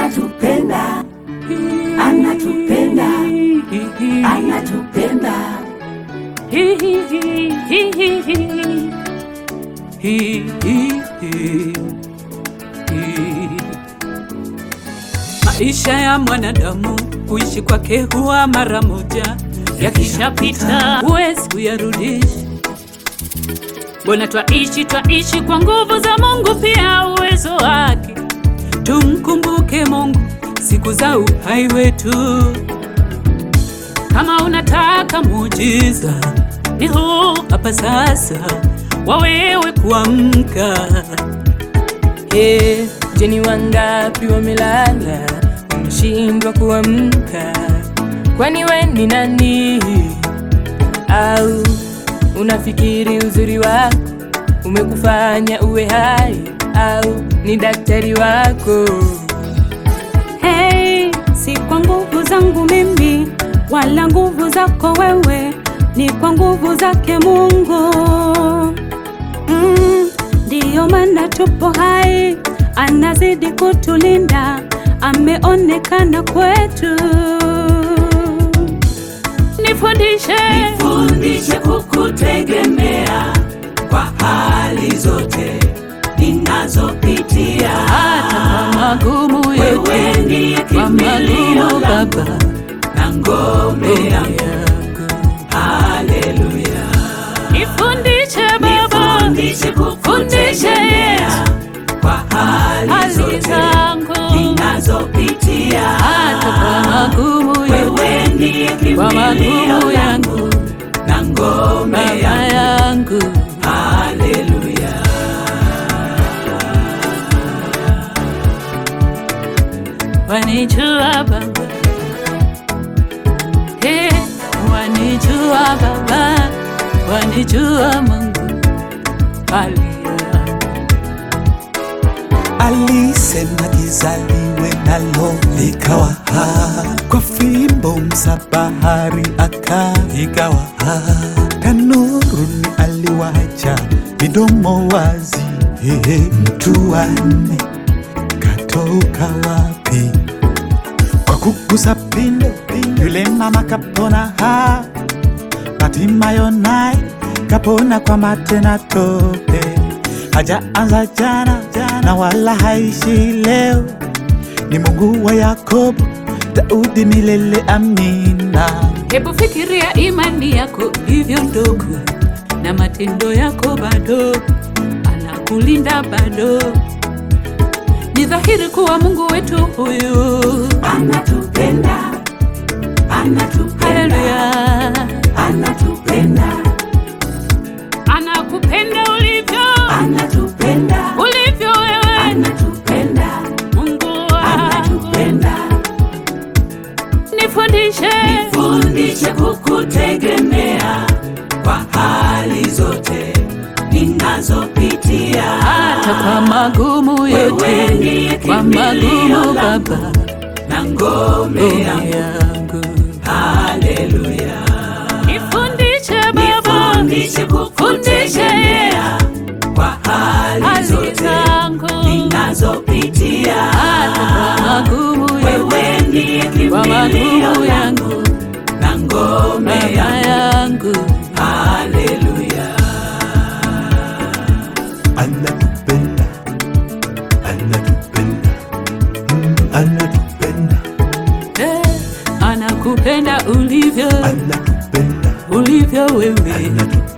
anatupenda, anatupenda, anatupenda. Maisha ya mwanadamu kuishi kwake huwa mara moja, yakishapita huwezi kuyarudisha. Mbona twaishi twaishi kwa nguvu za Mungu, pia uwezo wake. Tumkumbuke Mungu siku za uhai wetu. Kama unataka muujiza, ni huu hapa sasa, wawewe kuamka. Hey, je, ni wangapi wamelala wameshindwa kuamka? Kwani we ni nani? Au unafikiri uzuri wako umekufanya uwe hai? Au ni daktari wako? Hey, si kwa nguvu zangu mimi wala nguvu zako wewe, ni kwa nguvu zake Mungu. Mm, ndiyo maana tupo hai, anazidi kutulinda, ameonekana kwetu. Nifundishe, Fundishe kukutegemea kwa hali zote ninazopitia. hata kwa magumu Wewe yote, ndiye kwa kimbilio magumu langu Baba na ngome yangu. yangu. Haleluya. Nifundishe Baba, Fundishe kukutegemea kwa hali hali zote zangu ninazopitia. hata kwa magumu yote, Wewe ndiye kwa magumu kimbilio langu yangu na ngome Baba yangu. yangu. Haleluya. Wanijua Baba, hey, wanijua Baba, wanijua Mungu. Haleluya. Alisema kizaliwe nalo likawa ha, kwa fimbo msabahari aka ikawa ha, tanuruni aliwacha midomo wazi, hehe, mtu wanne katoka wapi? Kwa kugusa pindo yule mama kapona ha, Hatimayo naye kapona kwa mate na tope, hajaanza jana na wala haishi leo. Ni Mungu wa Yakobo, Daudi milele, amina. Hebu fikiria imani yako hivyo ndogo, na matendo yako bado, anakulinda bado. Ni dhahiri kuwa Mungu wetu huyu, Anatupenda, anatupenda, haleluya, anatupenda, anakupenda ulivyo anatupenda, ulivyo wewe, anatupenda, Mungu wangu. anatupenda. Nifundishe, Fundishe kukutegemea kwa hali zote ninazopitia. hata kwa magumu Wewe yote, ndiye kwa kimbilio magumu langu Baba na ngome ngome yangu. yangu. Haleluya. Nifundishe Baba, Fundishe kukutegemea kwa hali hali zote zangu ninazopitia. hata kwa magumu yote, Wewe ndiye kwa magumu kimbilio langu yangu na ngome Baba yangu. yangu. Haleluya. Anatupenda, anatupenda, mm, anatupenda, Eh, anakupenda ulivyo anatupenda, ulivyo wewe anatupenda.